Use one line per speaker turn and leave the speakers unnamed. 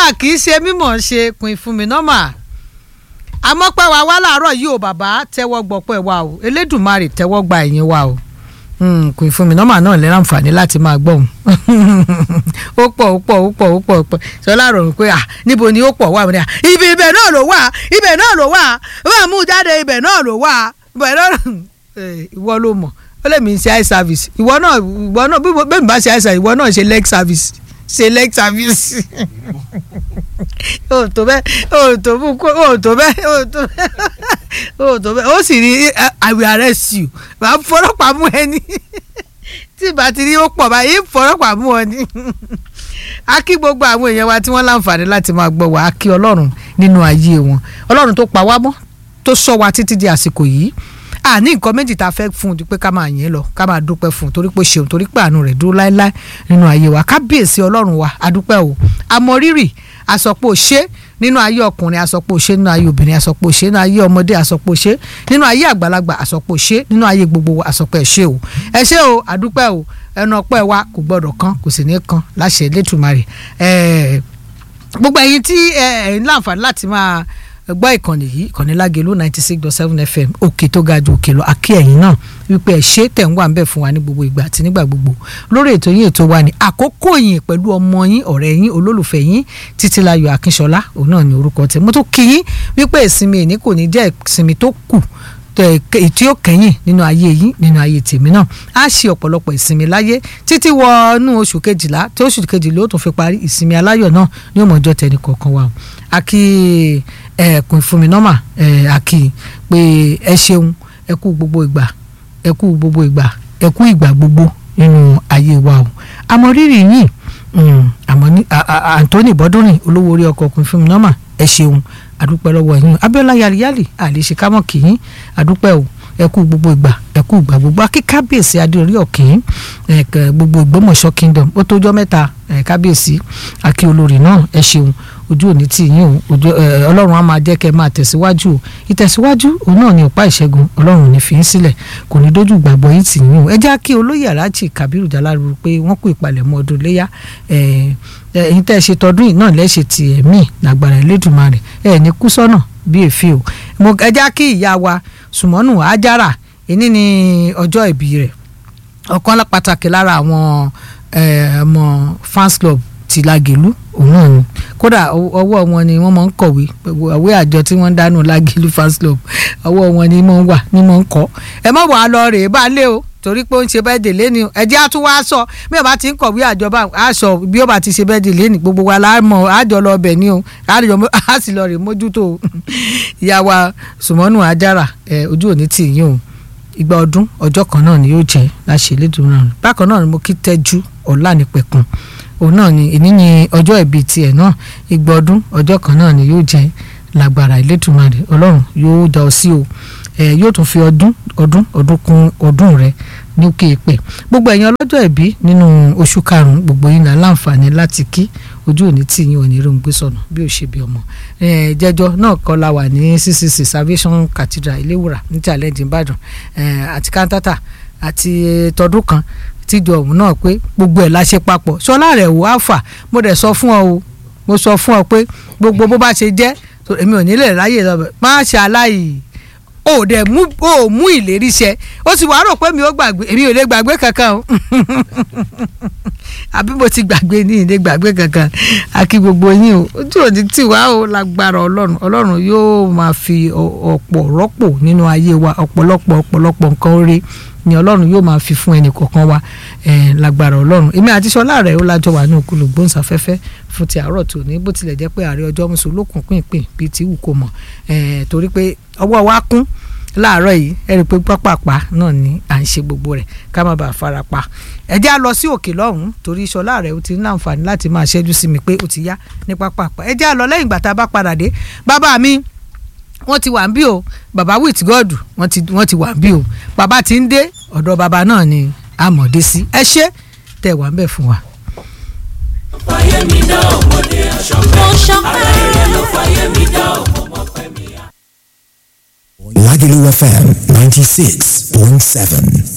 a kì í ṣe mímọ̀ ṣe pin fún mi nọ́mà àmọ́ pé wa wá láàárọ̀ yìí o bàbá tẹ́wọ́ gbọ́pẹ́ wa o elédùnmarè tẹ́wọ́ gba ẹ̀yìn wa o pin fún mi nọ́mà náà lè ráǹfààní láti máa gbọ́ òun ó pọ̀ ó pọ̀ ó pọ̀ ó pọ̀ ó pọ̀ sọlá rọrùn pé à níbo ni ó pọ̀ wà ní à ibi ibẹ̀ náà ló wà ibẹ̀ náà ló wà wọ́n mú jáde ibẹ̀ náà ló wà ibẹ̀ náà ìwọ ló mọ̀ ó lè mi ṣe eye service ìwọ náà ìwọ náà bí bẹ́ẹ̀ mi bá ṣe eye service ìwọ náà ṣe leg service ṣe leg service o tó bẹ́ẹ̀ o tó bú kó o tó bẹ́ẹ̀ o tó bẹ́ẹ̀ o tó bẹ́ẹ̀ o sì rí I will arrest you màá fọlọ́pàá mú ẹni tí ìbá ti rí ó pọ̀ báyìí fọlọ́pàá mú ọ ní. a kí gbogbo àwọn èèyàn wa tí wọ́n láǹfààní láti máa gbọ́ wá a kí ọlọ́run nínú ayé wọn ọlọ́run tó pa wá mọ́ tó sọ wa títí di àsìkò yìí a ní nǹkan méjì tá a fẹ́ fún un ju pé ká máa yìn lọ ká máa dúpẹ́ fún un torí pé ṣeun torí pé àánú rẹ̀ dúró láéláé nínú ayé wa kábíyèsí ọlọ́run wa adúpẹ́ o àmọ̀rírì àsọpọ̀ ṣe nínú ayé ọkùnrin àsọpọ̀ ṣe nínú ayé obìnrin àsọpọ̀ ṣe nínú ayé ọmọdé àsọpọ̀ ṣe nínú ayé àgbàlagbà àsọpọ̀ ṣe nínú ayé gbogbo àsọpọ̀ ẹ̀ ṣe o ẹ ṣé o adúpẹ́ o ẹnu ọpẹ́ wa kò gbọ́dọ̀ kan kò sì ní kan láṣẹ Elédùmarè gbogbo ẹ̀yin tí ẹ ń láǹfààní láti máa gbọ́ ìkànnì yìí ìkànnì lágẹ̀lú ninety six dot seven fm òkè tó ga ju òkè lọ àkí ẹ̀yin náà wípé ẹ̀ ṣe tẹ̀ ń wà ń bẹ̀ fún wa ní gbogbo ìgbà àti nígbà gbogbo lórí ètò yín ètò wa ní àkókò yín pẹ̀lú ọmọ yín ọ̀rẹ́ yín olólùfẹ́ yín títílayọ̀ akínṣọlá òun náà ní orúkọ tẹ̀ mo tó kí yín wípé ìsinmi èní kò ní jẹ́ ìsinmi tó kù tí ó kẹ́yìn nínú ayé yín nínú ayé tèmi náà á ṣe ọ̀pọ̀lọpọ̀ ìsinmi láyé títí wọnú oṣù kejìlá tí oṣù kejìlá ó tún fi parí ìsinmi aláyọ̀ náà ní òmòjọ́ tẹnì kọ̀ọ̀kan wa àkí ẹ̀ẹ̀kùn ìfúnmi nọ́mà àkí pé ẹ ṣeun ẹ kú gbogbo ìgbà ẹ kú gbogbo ìgbà ẹ kú ìgbà gbogbo nínú ayé wa o àmọ́ rírì yìí àmọ́ ní Anthony bọ́dúnrìn olówó orí ọkọ̀ ọkùnrin fúnmi nọ́mà ẹ ṣeun àdúpẹ́ lọ́wọ́ yín Abíọ́lá yariyali àlèṣe kámọ́ kìín àdúpẹ́ o ẹ kú gbogbo ìgbà ẹ kú ìgbà gbogbo akí kábíyèsí adéorí ọ̀kìn gbogbo Ògbómọ̀ṣọ́ kingdom ó tójọ́ mẹ́ta kábíyèsí akí olórí náà ẹ ṣeun ojú òní tì yín o ojú ọlọ́run á máa jẹ́ kẹ́ ẹ máa tẹ̀síwájú o ìtẹ̀síwájú òun náà ni ọ̀pá ìṣẹ́gun ọlọ́run ní fi ń sílẹ̀ kò ní dójú gbàgbọ́ yín tì yín o ẹ já kí olóyè aláàjì kábírù jálárù pé wọ́n kú ìpalẹ̀mọ́ ọdún léyà ẹ̀yin tẹ́ ẹ ṣe tọdún yìí náà lẹ́ṣẹ̀ ti ẹ̀mí lágbára Elédùmarè ẹ̀ ní kú sọ́nà bí èéfì o ẹ já kí ìyá wa sùmọ́nù ajára ìní ni ọjọ́ ìbí rẹ̀ ọ̀kan pàtàkì lára àwọn ọmọ fans club ti Lágẹ̀lú òun náà ni kódà ọwọ́ wọn ni wọ́n máa ń kọ̀wé àwé àjọ tí wọ́n ń dánú Lágẹ̀lú fans club ọwọ́ wọn ni wọ́n wà ni wọ́n ń kọ́ ẹ má wàá lọ rèé bá lé o torí pé ó ń ṣe bẹ́ẹ̀ dè lẹ́ni ẹ̀jẹ̀ á tún wá sọ bí ọba ti ń kọ̀wé àjọba àṣọ bí ọba ti ṣe bẹ́ẹ̀ dè lẹ́ni gbogbo wa la mọ̀ àjọ lọ bẹ̀ ni o á sì lọ rè mójútó ìyá wa Sùmọ́nù Ajára ojú òní tì yín o ìgbà ọdún ọjọ́ kan náà ni yóò jẹ́ láṣẹ Elédùmarè bákan náà ni mo kí tẹ́jú ọ̀la ní pẹ̀kun òun náà ni ìní ni ọjọ́ ìbí tiẹ̀ náà ìgbà ọdún ọjọ́ kan náà ni yóò jẹ́ lágbára Elédùmarè Ọlọ́run yóò dá ọ sí o ẹ yóò tún fi ọdún ọdún ọdún kún ọdún rẹ ní òkè ìpè gbogbo ẹ̀yin ọlọ́jọ́ ìbí nínú oṣù karùn-ún gbogbo yín náà láǹfààní láti kí ojú òní tí yín ò ní rí gbé sọnù bí ó ṣe bí ọmọ jẹjọ náà kọ́ la wà ní ccc salvation cathedral iléwùrà ní challenge ìbàdàn àti kantata àti tọdún kan tíjọ ọ̀hún náà pé gbogbo ẹ̀ la ṣe papọ̀ sọlá rẹ̀ wò á fà mo dẹ̀ sọ fún ọ o mo sọ fún ọ pé gbogbo bó bá ṣe jẹ́ èmi ò ní lè ráyè lọ bẹ̀ má ṣe aláì o dẹ̀ mú o mú ìlérí ṣẹ o sì wá rò pé mi ò gbàgbé èmi ò lè gbàgbé kankan o àbí mo ti gbàgbé ní ìlé gbàgbé kankan àkí gbogbo yín o ojú òní tì wá o lágbára ọlọ́run ọlọ́run yóò máa fi ọ̀pọ̀ rọ́pò nínú ayé wa ọ̀pọ̀lọpọ̀ ọ̀pọ̀lọpọ̀ nǹkan oore ni ọlọ́run yóò máa fi fún ẹnì kọ̀ọ̀kan wa lágbára ọlọ́run èmi àti sọlá rẹ̀ ó lájọ wà ní òkúlù gbóhùnsáfẹ́fẹ́ fún ti àárọ̀ tòní bó tilẹ̀ jẹ́ pé ààrẹ ọjọ́ mùsùlùmí lókun pínpín bíi ti wù kó mọ̀ torí pé ọwọ́ wa kún láàárọ̀ yìí ẹ rí i pé pápápá náà ni à ń ṣe gbogbo rẹ̀ ká má bàa fara pa ẹ jẹ́ á lọ sí òkè lọ́hùn-ún torí sọlá rẹ̀ ó ti ní àǹfààní láti máa ṣẹ́jú sí mi pé ó ti yá ní pápápá ẹ jẹ́ á lọ lẹ́yìn ìgbà tá a bá padà dé bàbá mi wọ́n ti wà ń bí o bàbá with god wọ́n ti wọ́n ti wà ń bí o bàbá ti ń dé ọ̀dọ̀ bàbá náà ni àmọ̀dé sí ẹ ṣé tẹ̀ wá ń bẹ̀ fún wa.
fàyè mi dá ọmọdé aṣọ́pẹ́ ara rẹ̀ ló fàyè mi dá ọmọ pẹ́ mi.
Lagelu FM 96.7.